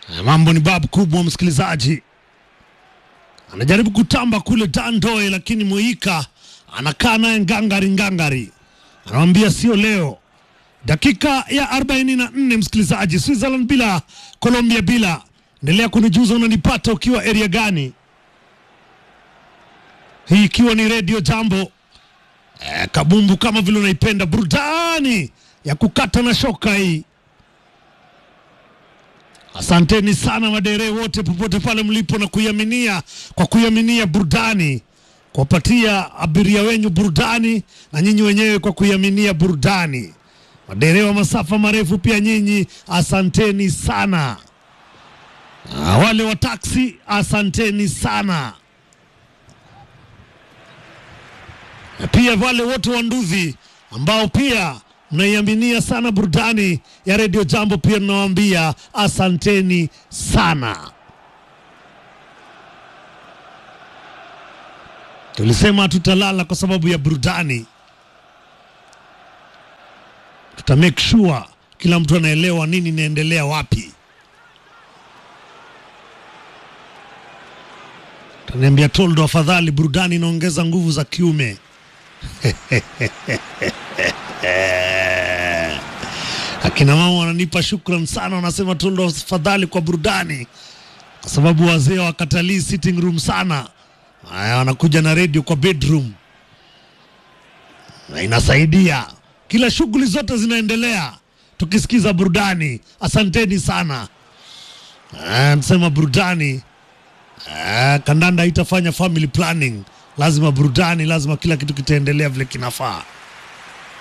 Mambo ni babu kubwa, msikilizaji anajaribu kutamba kule Dandoe, lakini Moika anakaa naye ngangari ngangari, anamwambia sio leo. Dakika ya 44 msikilizaji, Switzerland bila Colombia bila. Endelea kunijuza unanipata ukiwa area gani, hii ikiwa ni Radio Jambo eh, kabumbu kama vile unaipenda, burudani ya kukata na shoka hii. Asanteni sana madere wote popote pale mlipo na kuiaminia kwa kuiaminia burudani, kuwapatia abiria wenyu burudani na nyinyi wenyewe kwa kuiaminia burudani. Madere wa masafa marefu pia nyinyi asanteni sana. Na wale wa taksi asanteni sana, na pia wale wote wa nduthi ambao pia mnaiaminia sana burudani ya redio Jambo, pia tunawaambia asanteni sana. Tulisema tutalala kwa sababu ya burudani, tuta make sure kila mtu anaelewa nini inaendelea wapi. Taniambia Toldo, afadhali burudani inaongeza nguvu za kiume. Akina mama wananipa shukran sana, wanasema Toldo, afadhali kwa burudani, kwa sababu wazee wakatalii sitting room sana. Haya, wanakuja na redio kwa bedroom na inasaidia, kila shughuli zote zinaendelea tukisikiza burudani. Asanteni sana. Ah, Nasema burudani Ah, kandanda haitafanya family planning, lazima burudani, lazima kila kitu kitaendelea vile kinafaa.